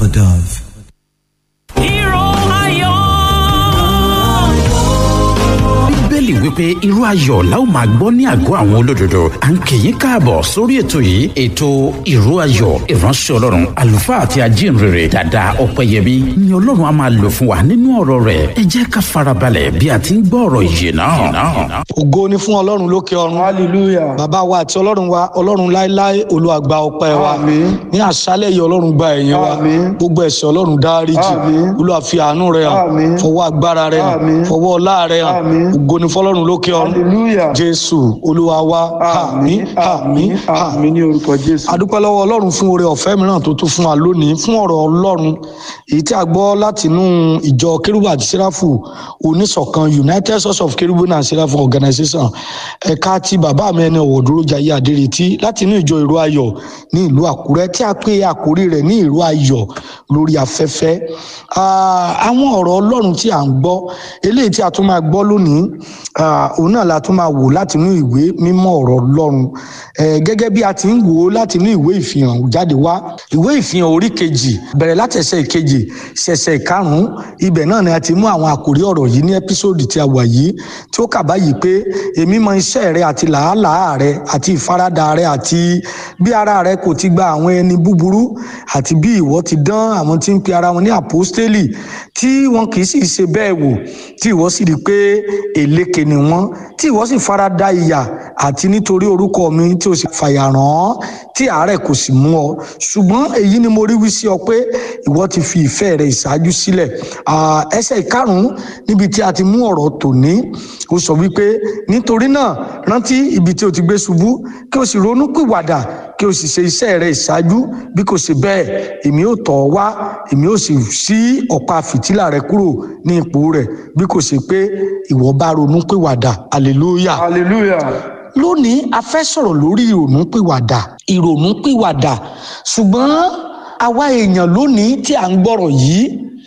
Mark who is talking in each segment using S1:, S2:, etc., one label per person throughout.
S1: dove.
S2: Hero ayọ̀.
S3: bíbélì wípé irú ayọ̀ la ó máa gbọ́ ní àgọ́ àwọn olódodo à ń kì í káàbọ̀ sórí ètò yìí ètò irú ayọ̀ ìránṣẹ́ ọlọ́run àlùfáà àti ajínrere dàda ọ̀pẹ̀yẹmí ni ọlọ́run á máa lò fún wa nínú ọ̀rọ̀ rẹ̀ ẹ jẹ́ ká farabalẹ̀ bí a ti ń gbọ́ ọ̀rọ̀ ìyè náà.
S4: ògo ni fún ọlọ́run lókè ọ̀run
S5: hallelujah
S4: bàbá wa àti ọlọ́run wa ọlọ́run láéláé olùwàgbà ọpẹ́ wa
S5: Àmín.
S4: ní àṣálẹ̀ yìí ọlọ́run gba ẹ̀yìn wa
S5: Àmín.
S4: gbogbo ẹ̀ṣẹ̀ ọlọ́run dáríjì
S5: Àmín.
S4: olúwa fi àánú rẹ̀ hàn
S5: Àmín.
S4: fọwọ́ agbára rẹ̀ hàn
S5: Àmín.
S4: fọwọ́ ọlá rẹ̀ hàn
S5: Àmín.
S4: ògo ni fọlọ́run lókè ọ̀run
S5: hallelujah
S4: jésù olúwa wa àmín àmín àmín
S5: àmín ní orúkọ jésù
S4: adúpẹ́ lọ́wọ́ ọlọ́run fún oore ọ̀fẹ́ mìíràn tó tún fún wa lónìí fún ọ̀rọ̀ ọlọ́run èyí tí a gbọ́ látinú ìjọ kérúbù àti sẹ́ráfù oníṣọ̀kan united source of kérúbù and sẹ́ráfù organization ẹ̀ka ti bàbá mi ẹni ọ̀wọ̀ dúró jayé adéretí látinú ìjọ ìró ayọ̀ ní ìlú àkúrẹ́ tí a pè àkórí rẹ̀ ní ìró ayọ̀ lórí afẹ́fẹ́ Ah, àwọn ọ̀rọ̀ ọlọ́run tí à ń gbọ́ eléyìí tí a tún máa gbọ́ lónìí ah, òun náà la tún máa wò látinú ìwé mímọ́ ọ̀rọ̀ ọlọ́run Eh, gẹ́gẹ́ bí a ti ń wò ó látinú ìwé ìfihàn jáde wá ìwé ìfihàn orí kejì bẹ̀rẹ̀ láti ẹsẹ̀ ìkejì ṣẹ̀ṣẹ̀ ìkarùn-ún ibẹ̀ náà ni a ti mú àwọn àkòrí ọ̀rọ̀ yìí ní ẹ́písòdì tí a wà yìí tí ó kà báyìí pé èmi mọ iṣẹ́ rẹ àti làálàá rẹ àti ìfaradà rẹ àti bí ara rẹ kò ti gba àwọn ẹni búburú àti bí ìwọ ti dán àwọn tí ń pe ara wọn ní àpọ́stélì tí wọn kì í sì ṣe bẹ́ẹ̀ wò tí ìwọ sì rí i pé èlékè ni wọ́n tí ìwọ sì farada ìyà àti nítorí orúkọ mi tí o sì fàyà ràn án tí àárẹ̀ kò sì mú ọ ṣùgbọ́n èyí ni mo rí wí sí ọ pé ìwọ ti fi ìfẹ́ rẹ ìṣáájú sílẹ̀ Ah, ẹsẹ̀ ìkarùn-ún níbi tí a ti mú ọ̀rọ̀ tòní ó sọ wípé nítorí náà rántí ibi tí o ti gbé ṣubú kí o sì ronú pìwàdà kí o sì ṣe iṣẹ́ rẹ ìṣáájú bí kò ṣe bẹ́ẹ̀ èmi ò tọ̀ ọ́ wá èmi ò sì ṣí ọ̀pá fìtílà rẹ kúrò ní ipò rẹ̀ bí kò ṣe pé ìwọ bá ronú pìwàdà hallelujah
S5: hallelujah
S4: lónìí a fẹ́ sọ̀rọ̀ lórí ìrònúpìwàdà ìrònúpìwàdà ṣùgbọ́n àwa èèyàn lónìí tí à ń gbọ́rọ̀ yìí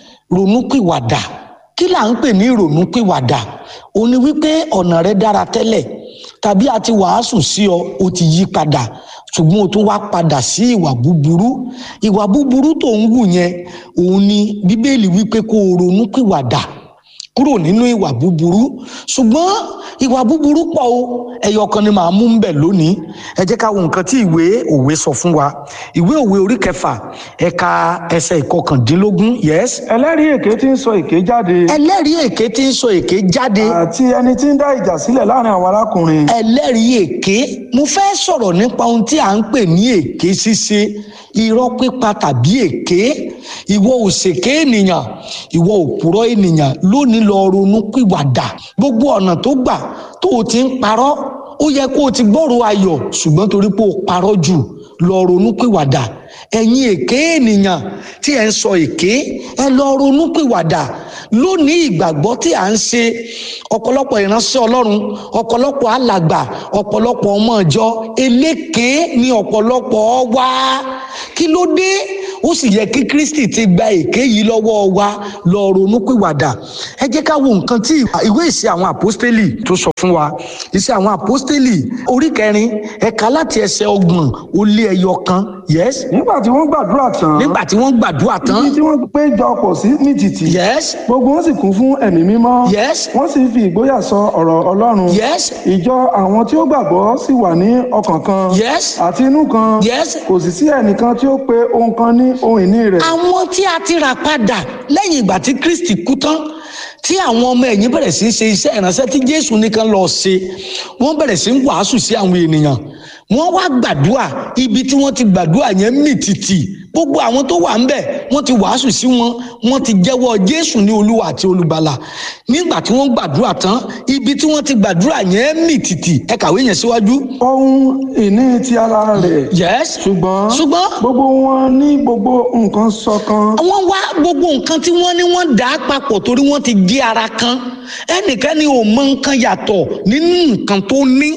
S4: ronúpìwàdà kí là ń pè ní ìrònúpìwàdà ó ní wípé ọ̀nà rẹ dára tẹ́lẹ̀ tàbí a ti wàásù sí ọ o ti yí padà ṣùgbọ́n o tún wá padà sí ìwà búburú ìwà búburú tó ń wù yẹn òun ni bíbélì wípé kó o ronúpìwàdà kúrò nínú ìwà búburú ṣùgbọ́n ìwà búburú pọ̀ o ẹyọ kan ni màá mú ń bẹ̀ lónìí ẹ jẹ́ ká wo nǹkan tí ìwé òwe sọ fún wa ìwé òwe orí kẹfà ẹ̀ka ẹsẹ̀ ìkọkàndínlógún yes
S5: ẹlẹ́rìí èké tí ń sọ èké jáde
S4: ẹlẹ́rìí èké tí ń sọ èké jáde
S5: àti ẹni tí ń dá ìjà sílẹ̀ láàrin àwọn arákùnrin
S4: ẹlẹ́rìí èké mo fẹ́ sọ̀rọ̀ nípa ohun tí à ń pè ní èké ṣíṣe irọ́ pípa tàbí èké ìwọ òṣèké ènìyàn ìwọ òpùrọ́ ènìyàn lónìí lọ ronú pìwàdà gbogbo ọ̀nà tó gbà tó o ti ń parọ́ ó yẹ kó o ti gbọ́rọ̀ ayọ̀ ṣùgbọ́n torí pé o parọ́ jù lọ ronú pìwàdà ẹ̀yin èké ènìyàn tí ẹ̀ ń sọ èké ẹ lọ ronú pìwàdà lónìí ìgbàgbọ́ tí à ń ṣe ọ̀pọ̀lọpọ̀ ìránṣẹ́ ọlọ́run ọ̀pọ̀lọpọ̀ alàgbà ọ̀pọ̀lọpọ̀ ọmọ ìjọ eléké ni ọ̀pọ̀lọpọ̀ wá kí ló dé ó sì yẹ kí kristi ti gba èké yìí lọ́wọ́ wa lọ ronú pìwàdà ẹ jẹ́ ká wo nǹkan tí ìwé ìṣe àwọn àpọ́stélì tó sọ fún wa ìṣe àwọn àpọ́stélì orí kẹrin ẹ̀ka láti ẹsẹ̀ ọgbọ̀n ó lé ẹyọ kan yes
S5: nígbà tí wọ́n gbàdúrà tán
S4: nígbà tí wọ́n gbàdúrà tán
S5: ibi tí wọ́n péjọ pọ̀ sí ní títì
S4: yes
S5: gbogbo wọn sì kún fún ẹ̀mí mímọ́
S4: Yes.
S5: wọ́n sì fi ìgboyà sọ ọ̀rọ̀ ọlọ́run
S4: yes
S5: ìjọ àwọn tí ó gbàgbọ́ sì wà ní ọkàn kan
S4: yes
S5: àti inú kan
S4: Yes.
S5: kò sì sí ẹnìkan tí ó pe ohun kan ní ohun ìní rẹ̀
S4: àwọn tí a ti rà padà lẹ́yìn ìgbà tí kristi kú tán tí àwọn ọmọ ẹ̀yìn bẹ̀rẹ̀ sí í ṣe iṣẹ́ ìránṣẹ́ tí jésù nìkan lọ ṣe wọ́n bẹ̀rẹ̀ sí í wàásù sí àwọn ènìyàn wọ́n wá gbàdúrà ibi tí wọ́n ti gbàdúrà yẹn mì tìtì gbogbo àwọn tó wà ń bẹ̀ wọ́n ti wàásù sí wọn wọ́n ti jẹ́wọ́ jésù ní olúwa àti olùgbàlà nígbà tí wọ́n gbàdúrà tán ibi tí wọ́n ti gbàdúrà yẹn mì tìtì ẹ kàwé yẹn síwájú.
S5: ohun ìní ti ara rẹ̀
S4: yes
S5: ṣùgbọ́n
S4: ṣùgbọ́n
S5: gbogbo wọn ní gbogbo nǹkan ṣọ̀kan
S4: wọ́n wá gbogbo nǹkan tí wọ́n ní wọ́n dà á papọ̀ torí wọ́n ti gé ara kan ẹnìkan ni ò mọ nǹkan yàtọ̀ nínú nǹkan tó ní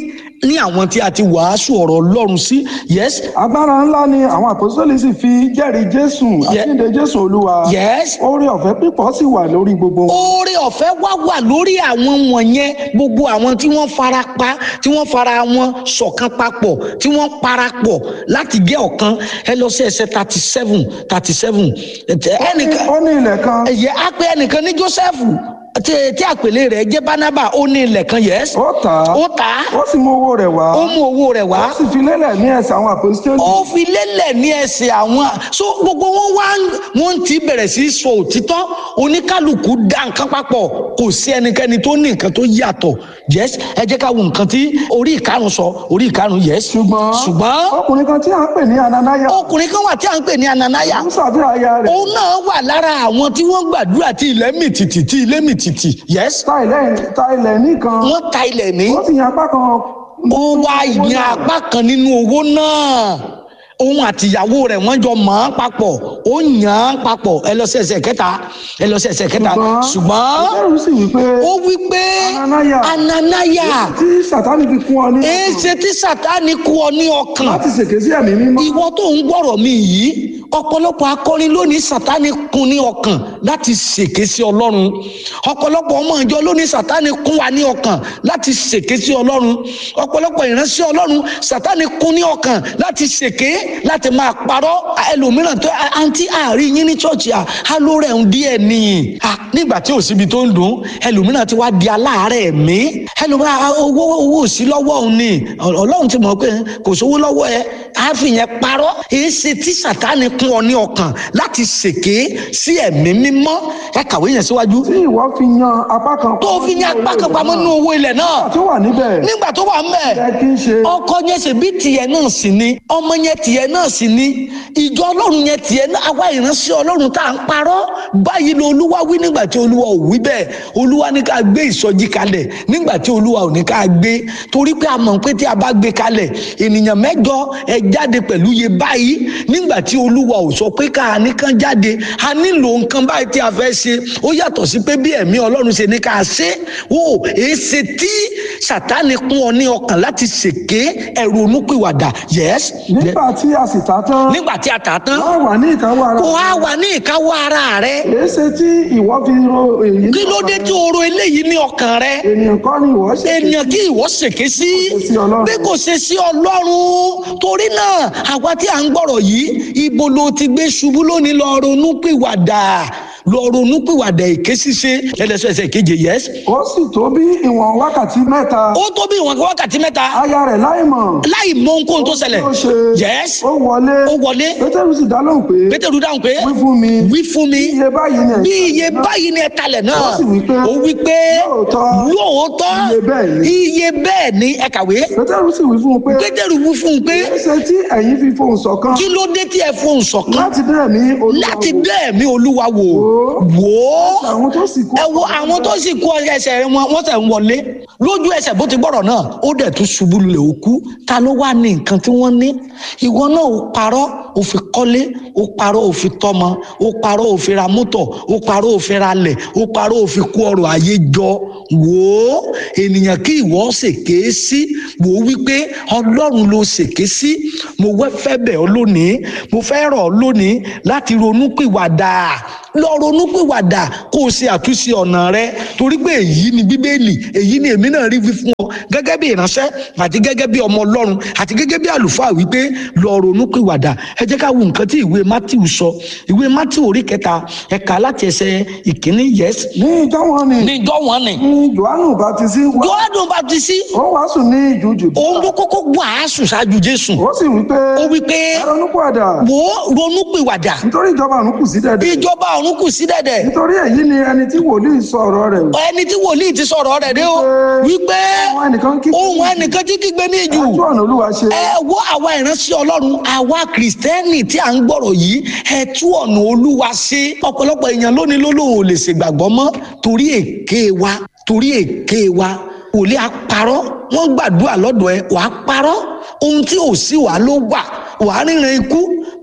S4: ní àwọn tí a ti wàásù ọ̀rọ̀ ọlọ́run sí yes
S5: agbára ńlá ni àwọn àpòsílẹ̀ sì fi jẹ́rìí jésù
S4: Ye-
S5: àjíǹde jésù olúwa
S4: yes
S5: oore ọ̀fẹ́ pípọ̀ sì wà lórí gbogbo wọn.
S4: oore ọ̀fẹ́ wá wà lórí àwọn wọ̀nyẹn gbogbo àwọn tí wọ́n fara pa tí wọ́n fara wọn ṣọ̀kan papọ̀ tí wọ́n parapọ̀ láti gé ọ̀kan ẹ lọ sí ẹsẹ̀ thirty seven thirty seven ẹnìkan
S5: ó ní ilẹ̀ kan
S4: ẹ̀yẹ á pé ẹnìkan ní joseph tí tí àpèlé rẹ̀ jẹ́ barnaba ó ní ilẹ̀ kan yes
S5: ó tà á
S4: ó tà á
S5: ó sì mú owó rẹ̀ wá
S4: ó mú owó rẹ̀ wá
S5: ó sì fi lélẹ̀ ní ẹsẹ̀ àwọn àpòsílẹ̀
S4: ó fi lélẹ̀ ní ẹsẹ̀ àwọn so gbogbo wọn wá wọn ti bẹ̀rẹ̀ sí í sọ òtítọ́ oníkálukú dá nǹkan papọ̀ kò sí ẹnikẹ́ni tó ní nǹkan tó yàtọ̀ yes ẹ jẹ́ ká wo nǹkan tí orí ìkarùn sọ orí ìkarùn yes
S5: ṣùgbọ́n
S4: ṣùgbọ́n
S5: ọkùnrin kan tí à ń pè ní ananaya
S4: ọkùnrin kan wà tí à ń pè ní ananaya
S5: ń ṣàdúrà aya rẹ̀
S4: òun náà wà lára àwọn tí wọ́n gbàdúrà tí ilẹ̀ mì tìtì tí ilẹ̀ mì tìtì yes
S5: ta ilẹ̀ ta ilẹ̀ nìkan
S4: wọ́n ta ilẹ̀ ní
S5: ó sì yan apá kan
S4: ó wá yan apá kan nínú owó náà òun àtìyàwó rẹ̀ wọ́n jọ mọ̀ ọ́n papọ̀ ó yàn án papọ̀ ẹ lọ sí ẹsẹ̀ kẹta ẹ lọ sí ẹsẹ̀ kẹta ṣùgbọ́n
S5: ẹrù sì wí pé
S4: ó wí pé
S5: Ananaya.
S4: ananaya
S5: tí sàtánì fi kún ọ ní
S4: èéṣe tí sátani kú ọ ní ọkàn
S5: láti ṣèké sí ẹ̀mí mímọ́
S4: ìwọ tó ń gbọ́rọ̀ mi yìí ọ̀pọ̀lọpọ̀ akọrin lónìí sátani kún ní ọkàn láti ṣèké sí ọlọ́run ọ̀pọ̀lọpọ̀ ọmọ ìjọ lónìí sátani kún wa ní ọkàn láti ṣèké sí ọlọ́run ọ̀pọ̀lọpọ̀ ìránṣẹ́ ọlọ́run sátani kún ní ọkàn láti ṣèké láti máa parọ́ ẹlòmíràn tó àǹtí àárín yín ní ṣọ́ọ̀ṣì à á ló rẹ̀ ń díẹ̀ nìyí à nígbà tí ò síbi tó ń dùn ẹlòmíràn ti wá di aláàárẹ̀ mí ẹlòmíràn à, owó owó ò sí lọ́wọ́ òun ni ọlọ́run ti mọ̀ pé kò sówó lọ́wọ́ ẹ á fi yẹn parọ́ èyí ṣe tí sàtáni kún ọ ní ọkàn láti ṣèké sí ẹ̀mí mímọ́ ẹ kàwé yẹn síwájú
S5: tí ìwọ fi yan apá kan
S4: tó fi ní apá kan pamọ́ nínú owó ilẹ̀ náà
S5: tó wà níbẹ̀
S4: nígbà tó wà mẹ́ẹ̀
S5: ẹ kí n ṣe
S4: ọkọ yẹn ṣe bí tiẹ̀ náà sì ni ọmọ yẹn tiẹ̀ náà sì ni ìjọ ọlọ́run yẹn tiẹ̀ náà àwa ìránṣẹ́ ọlọ́run tá à ń parọ́ báyìí ló olúwa wí nígbà tí olúwa ò wí bẹ́ẹ̀ olúwa ní ká gbé ìsọjí kalẹ̀ nígbà tí olúwa ò ní ká gbé torí pé a mọ̀ pé tí a bá gbé kalẹ̀ ènìyàn mẹ́jọ ẹ jáde pẹ̀lú iye báyìí nígbà tí olúwa ò sọ pé ká nìkan jáde a nílò nǹkan báyìí tí a fẹ́ ṣe ó yàtọ̀ sí pé bí ẹ̀mí ọlọ́run ṣe ní ká ṣe ó èsì tí sàtánì kún ọ ní ọkàn láti ṣèké ẹ̀rù onúpìwàdà yes
S5: nígbà tí a sì ta tán
S4: nígbà tí a tà á tán
S5: wọ́n wà ní ìkáwọ́ ara
S4: kó a wà ní ìkáwọ́ ara rẹ
S5: èé ṣe tí ìwọ fi ro èyí ní
S4: kí ló dé tí o ro eléyìí ní ọkàn rẹ
S5: ènìyàn kọ́ ni ìwọ ṣe
S4: ènìyàn kí ìwọ ṣèké sí
S5: sí Ọlọ́run.
S4: bí kò ṣe sí ọlọ́run torí náà àwa tí à ń gbọ́rọ̀ yìí ibo ló ti gbé ṣubú lónìí lọ ronú pìwàdà lọ ronú pìwàdà èké ṣíṣe ẹlẹ́sẹ̀ẹsẹ̀ keje yes
S5: ó sì tó bí ìwọ̀n wákàtí mẹ́ta
S4: ó tó bí ìwọ̀n wákàtí mẹ́ta
S5: aya rẹ̀ láì mọ̀
S4: láì mọ ohunkóhun tó ṣẹlẹ̀
S5: ó ṣe
S4: yes
S5: ó wọlé
S4: ó wọlé
S5: pétérù sì dá lóhùn pé
S4: pétérù dáhùn pé
S5: wí fún mi
S4: wí fún mi
S5: iye báyìí ni
S4: bí iye báyìí ni ẹ talẹ̀ náà
S5: Ó sì wí pé,
S4: ó wí pé
S5: "Lóòótọ́,
S4: lóòótọ́
S5: iye bẹ́ẹ̀ ni."
S4: iye bẹ́ẹ̀ ni ẹ kàwé
S5: pétérù sì wí fún un pé
S4: pétérù wí fún un pé
S5: èé ṣe tí ẹ̀yin fi fohùn ṣọ̀kan
S4: kí ló dé tí ẹ fohùn ṣọ̀kan
S5: láti dé ẹ̀mí olúwa
S4: láti
S5: wò.
S4: dé ẹ̀mí olúwa wò
S5: Wò.
S4: wò ó
S5: àwọn tó sì kú
S4: ẹ wo àwọn tó sì kú ẹsẹ̀ wọn wọ́n tẹ̀ ń wọlé lójú ẹsẹ̀ bó ti gbọ́rọ̀ náà ó dẹ̀ tún ṣubú lulẹ̀ ó kú ta ló wà ní nǹkan tí wọ́n ní ìwọ náà ó parọ́ ó fi kọ́lé ó parọ́ ó fi tọ́mọ ó parọ́ ó fi ra mọ́tò ó parọ́ ó fi ra lẹ̀ ó parọ́ ó fi kó ọrọ̀ ayé jọ wò ó ènìyàn kí ìwọ ṣèké sí wò ó wípé ọlọ́run ló ṣèké sí mo wẹ́ fẹ́ bẹ̀ ọ́ lónìí mo fẹ́ rọ̀ ọ́ lónìí láti ronú pìwàdà lọ ronú pìwàdà kó o ṣe àtúnṣe ọ̀nà rẹ torí pé èyí ni bíbélì èyí ni èmi náà rí wí fún ọ gẹ́gẹ́ bí ìránṣẹ́ àti gẹ́gẹ́ bí ọmọ ọlọ́run àti gẹ́gẹ́ bí àlùfáà wípé lọ ronú pìwàdà ẹ jẹ́ ká wo nǹkan tí ìwé matthew sọ ìwé matthew orí kẹta ẹ̀ka láti ẹsẹ̀ ìkíní yes
S5: ní ìjọ wọn ni
S4: ní ìjọ wọn ni
S5: ní johannu baptisi wá
S4: johannu baptisi
S5: ó wàásù ní ìjù jùdí
S4: òun ló kọ́kọ́ wàásù ṣáájú jésù
S5: ó sì wí pé
S4: ó wí pé
S5: ẹ ronú pàdà
S4: wò ó ronú pìwàdà
S5: nítorí ìjọba ọ̀run kù sí dẹ̀dẹ̀
S4: ìjọba ọ̀run kù sí dẹ̀dẹ̀
S5: nítorí èyí ni ẹni tí wòlíì sọ ọ̀rọ̀ rẹ̀
S4: ẹni tí wòlíì ti sọ̀rọ̀ rẹ̀ dé o wípé
S5: àwọn ẹnìkan kí
S4: ohun ẹnìkan tí kígbe ní ìjù
S5: ojú ọ̀nà olúwa ṣe
S4: ẹ wo àwa ìránṣẹ́ ọlọ́run àwa kìrìsìtẹ́nì tí à ń gbọ́rọ̀ yìí ẹ tú ọ̀nà olúwa ṣe ọ̀pọ̀lọpọ̀ èèyàn lónìí ló lóun ò lè ṣègbàgbọ́ mọ́ torí èké wa torí èké wa wòlíì àparọ́ wọ́n gbàdúrà lọ́dọ̀ ẹ wàá parọ́ ohun tí ò sí wàá ló wà wàá ríran ikú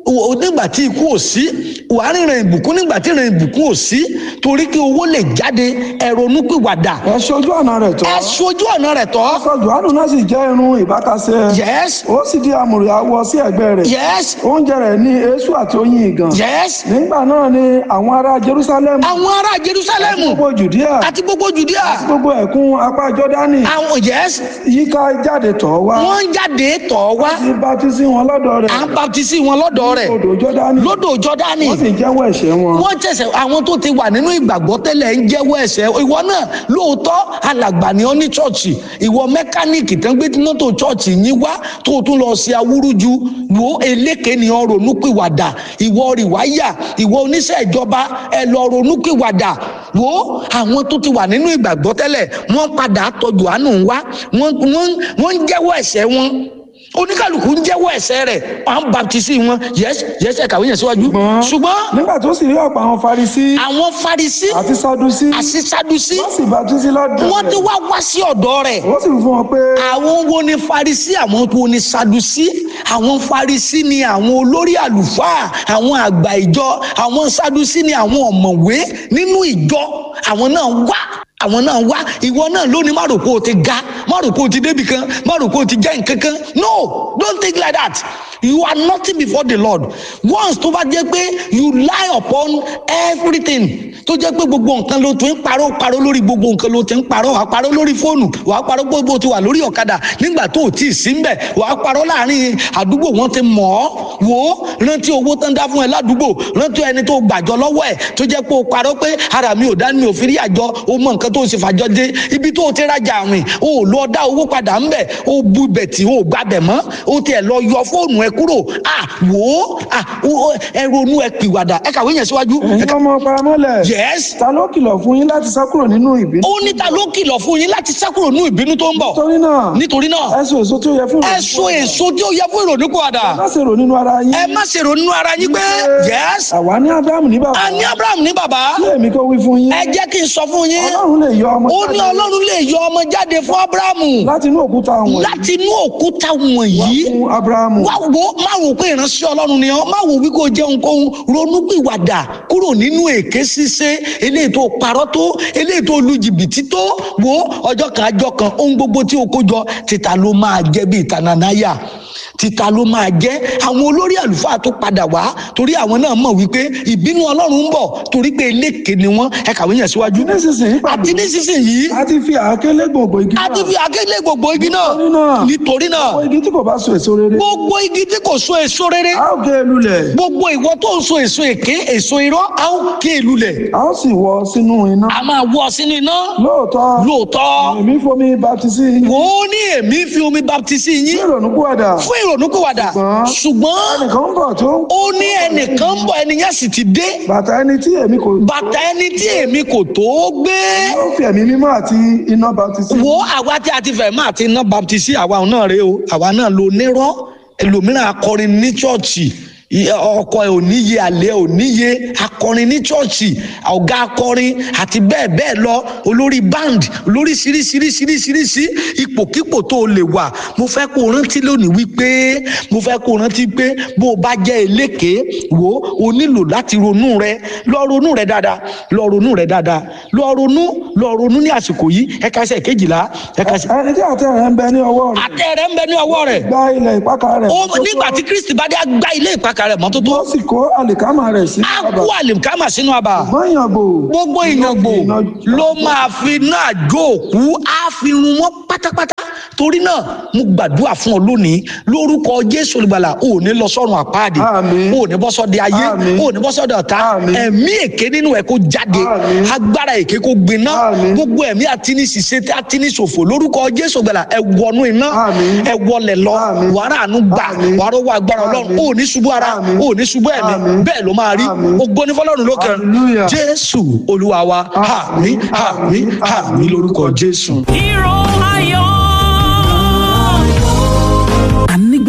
S4: o- nígbà tí ikú ò sí wàá ríran ìbùkún nígbà tí ìran ìbùkún ò sí torí kí owó lè jáde ẹ ronúpìwàdà
S5: ẹ ṣojú ọ̀nà rẹ̀ tọ́
S4: ẹ sojú ọ̀nà rẹ̀ tọ́
S5: aṣọ johannu náà sì jẹ́ irun ìbákasẹ́
S4: yes
S5: ó sì di àmùrè awọ sí ẹ̀gbẹ́ rẹ̀
S4: yes
S5: oúnjẹ rẹ̀ ní eéṣù àti oyin ìgàn
S4: yes
S5: nígbà náà ni àwọn ará jerusalem
S4: àwọn ará jerusalemu
S5: gbogbo judea
S4: àti gbogbo judea
S5: gbogbo ẹ̀kún apá jọ́dánì
S4: àwọn yes
S5: yíká jáde tọ̀ wá
S4: wọ́n ń jáde tọ̀ wá
S5: sí bátísí wọn lọ́dọ̀ rẹ̀
S4: à ń baptisi wọn lọ́dọ̀ rẹ̀
S5: odò jọ́dánì
S4: lódò jọ́dánì
S5: wọ́n sì jẹ́wọ́ ẹ̀ṣẹ̀ wọn
S4: wọ́n tẹ̀sẹ̀ àwọn tó ti wà nínú ìgbàgbọ́ tẹ́lẹ̀ ń jẹ́wọ́ ẹ̀ṣẹ̀ ìwọ náà lóòótọ́ alàgbà ni ọ́ ní chọ́ọ̀chì ìwọ mẹkáníìkì tán gbé mọ́tò chọ́ọ̀chì yín wá tó o tún lọ sí awúrúju wo eléke ni ọ ronúpìwàdà ìwọ rìwáyà ìwọ oníṣẹ́ ìjọba ẹ lọ ronúpìwàdà wo àwọn tó ti wà nínú ìgbàgbọ́ tẹ́lẹ̀ wọ́n padà tọ́jú àánú wá wọ́n wọ́n- wọ́n ń jẹ́wọ́ ẹ̀ṣẹ̀ wọn oníkàlùkù ń jẹ́wọ́ ẹ̀ṣẹ̀ rẹ̀ à ń baptisi wọn yẹ́s yẹ́s ẹ̀ka wíyẹn síwájú ṣùgbọ́n
S5: nígbà tó sì rí ọ̀pọ̀ àwọn farisi
S4: àwọn farisi
S5: àti sadusi
S4: àti sadusi
S5: wọ́n sì bátísí lọ́dọ̀
S4: wọ́n ti
S5: rẹ̀
S4: wá wá sí ọ̀dọ̀ rẹ̀
S5: wọ́n sì wí fún wọn pé
S4: àwọn wo ni farisi àwọn wo ni sadusi àwọn farisi ni àwọn olórí àlùfáà àwọn àgbà ìjọ àwọn sadusi ni àwọn ọ̀mọ̀wé nínú ìjọ àwọn náà wá àwọn náà wá ìwọ náà lónìí má rò pé o ti ga má rò pé o ti débì kan má rò pé o ti jẹ́ nǹkan kan no don't think like that you are nothing before the lord once tó bá jẹ́ pé you lie upon everything tó jẹ́ pé gbogbo nǹkan ló ti ń parọ́ parọ́ lórí gbogbo nǹkan ló ti ń parọ́ wàá parọ́ lórí fóònù wàá parọ́ gbogbo ti wà lórí ọ̀kadà nígbà tó o tí ì sí ń bẹ̀ wàá parọ́ láàrin àdúgbò wọn ti mọ̀ ọ́ wò ó rántí owó tán dá fún ẹ ládùúgbò rántí ẹni tó gbàjọ lọ́wọ́ ẹ̀ tó jẹ́ pé o parọ́ pé ara mi ò dá mi ò fi rí àjọ o mọ nǹkan tó o sì fàjọ dé ibi tó o ti rajà àwìn o ò lọ dá owó padà ń bẹ̀ o bu bẹ̀tì o ò gbàbẹ̀ mọ́ o tiẹ̀ lọ yọ fóònù ẹ kúrò à wò ó à o- ẹ ronú ẹ pìwàdà ẹ kàwé yẹn síwájú
S5: ẹ̀yin ọmọ paramọ́lẹ̀
S4: yes
S5: ta ló kìlọ̀ fún yín láti sá kúrò nínú ìbínú
S4: ó ní ta ló kìlọ̀ fún yín láti sá kúrò nínú ìbínú tó ń bọ̀
S5: nítorí náà
S4: nítorí náà
S5: ẹ so èso tí ó yẹ fún
S4: ẹ so èso tí ó yẹ fún ìrònúpìwàdà
S5: má ṣe rò nínú ara yín
S4: ẹ má ṣe rò nínú ara yín pé yes
S5: àwa ní abrahamu ní bàbá
S4: a ní abraham ní bàbá
S5: kí èmi kó wí fún yín
S4: ẹ jẹ́ kí n sọ fún yín
S5: ọlọ́run lè yọ ọmọ
S4: ó ní
S5: jáde
S4: ọlọ́run lè yọ ọmọ jáde fún abrahamu
S5: láti inú òkúta wọ̀nyí
S4: láti inú òkúta wọ̀nyí
S5: fún abrahamu
S4: wá wo má wò pé ìránṣẹ́ ọlọ́run ni ọ́ má wò wí kó jẹ́ ohunkóhun ronúpìwàdà kúrò nínú èké ṣíṣe eléyìí tó parọ́ tó eléyìí tó lu jìbìtì tó wo ọjọ́ kan ajọ́ kan ohun gbogbo tí o kó jọ títa ló máa jẹ́ bí ìtanànáyà títa ló máa jẹ́ àwọn olórí àlùfáà tó padà wá torí àwọn náà mọ̀ wípé ìbínú ọlọ́run ń bọ̀ torí pé eléke ni wọ́n ẹ kàwé yẹn síwájú
S5: nísinsìnyí pàdé
S4: àti nísinsìnyí
S5: a ti fi àáké lé gbòǹgbò igi
S4: a ti
S5: náà
S4: fi akéle gbogbo igi náà
S5: Nítorí náà-
S4: nítorí náà
S5: àwọn igi tí kò bá so èso rere
S4: gbogbo igi tí kò so èso rere
S5: a ó gé e lulẹ̀
S4: gbogbo ìwọ tó ń so èso èké èso irọ́ a ó ké e lulẹ̀
S5: a ó sì wọ sínú iná
S4: a máa wọ sínú iná
S5: lóòótọ́
S4: lóòótọ́
S5: èmi fomi baptisi yín
S4: wò ó ní èmi fi omi baptisi
S5: ní
S4: yín
S5: ìrònúpìwàdà
S4: fún ìrònúpìwàdà ṣùgbọ́n
S5: ẹnìkan ń bọ̀ tó
S4: ó ní ẹnìkan ń bọ̀ ẹnìyẹn sì ti dé
S5: bàtà ẹni tí èmi kò
S4: bàtà ẹni tí èmi kò tó gbé
S5: ó fi ẹ̀mí mímọ́ àti iná baptisi
S4: wo àwa tí a ti fẹ̀ máa ti ná baptisi àwa náà rèé o àwa náà lo nírọ́ ẹlòmíràn akọrin ní chọ́ọ̀chì i- ọkọ ẹ ò níye àlẹ ò níye akọrin ní chọ́ọ̀chì ọ̀gá akọrin àti bẹ́ẹ̀ bẹ́ẹ̀ lọ olórí band olórí ṣiríṣiríṣiríṣiríṣi ipòkípò tó o lè wà mo fẹ́ kó o rántí lónìí wípé mo fẹ́ kó o rántí pé bó o bá jẹ́ eléke wo o nílò láti ronú rẹ lọ ronú rẹ dáadáa lọ ronú rẹ dáadáa lọ ronú lọ ronú ní àsìkò yìí ẹ̀ka ẹsẹ̀ kejìlá ẹ̀ka ẹsẹ̀
S5: ẹni tí àtẹ rẹ̀ ń bẹ ní ọwọ́ rẹ̀
S4: àtẹ rẹ ń bẹ ní ọwọ́ rẹ̀
S5: gba ilẹ̀ ìpákà rẹ̀
S4: ó nígbà tí kristi bá dé á gbá ilé ìpakà rẹ̀ mọ́tótó
S5: ó sì kó àlìkámà rẹ̀ sí
S4: á kú àlìkámà sínú àbà
S5: ṣùgbọ́n ìyàngbò
S4: gbogbo ìyàngbò ló máa fi náà jó òkú á fi run wọn pátápátá torí náà mo gbàdúrà fún ọ lónìí lórúkọ jésù olùgbàlà ò ní lọ sọ́run àpáàdì
S5: Àmín.
S4: ò ní bọ́ sọ́dẹ ayé
S5: Àmín.
S4: ò ní bọ́ sọ́dẹ ọ̀tá
S5: Àmín.
S4: ẹ̀mí èké nínú ẹ̀ kó jáde
S5: Àmín.
S4: agbára èké kó gbiná
S5: Àmín.
S4: gbogbo ẹ̀mí àti ní ṣiṣẹ́ àti ní ṣòfò lórúkọ jésù olùgbàlà ẹ wọnú iná
S5: Àmín.
S4: ẹ wọlẹ̀ lọ
S5: Àmín.
S4: wàrà àánú gbà
S5: Àmín.
S4: wàrà owó agbára ọlọ́run
S5: Àmín.
S4: ò ní ṣubú ara
S5: Àmín.
S4: ò ní ṣubú ẹ̀mí
S5: Àmín.
S4: bẹ́ẹ̀ ló máa rí
S5: Àmín.
S4: ògo ní fọlọ́run lókè
S5: Hallelujah.
S4: jésù olúwa wa àmín àmín àmín lórúkọ jésù.
S2: Hero Iron.
S3: a nígbà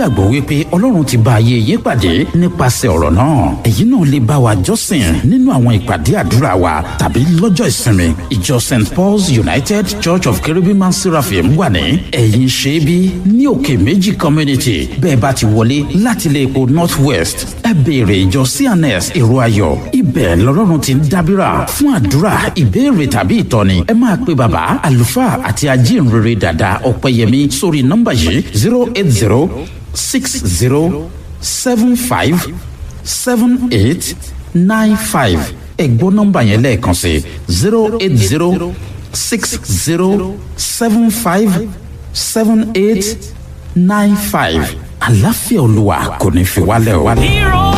S3: nígbàgbọ́ wípé ọlọ́run ti bá ayé yé pàdé nípasẹ̀ ọ̀rọ̀ náà èyí náà lè bá wa jọ́sìn nínú àwọn ìpàdé àdúrà wa tàbí lọ́jọ́ ìsinmi ìjọ st paul's united church of cherubim and seraphim wà ní ẹ̀yìn ṣẹ́bí ní òkè méjì community bẹ́ẹ̀ bá ti wọlé láti ilé epo north west ẹ béèrè ìjọ cns èrò ayọ̀ ibẹ̀ lọ́lọ́run ti ń dábìrà fún àdúrà ìbéèrè tàbí ìtọ́ni ẹ máa pe bàbá àlùfáà àti ajínrere dàda ọ̀pẹ̀yẹmí sórí nọ́mbà yìí zero eight zero six zero seven five seven eight nine five ẹ̀gbọ́n nọ́mbà yẹn lẹ́ẹ̀kan sí zero eight zero six zero seven five seven eight nine five àláfíà olúwa kò ní fi wálẹ̀ o.
S2: Hero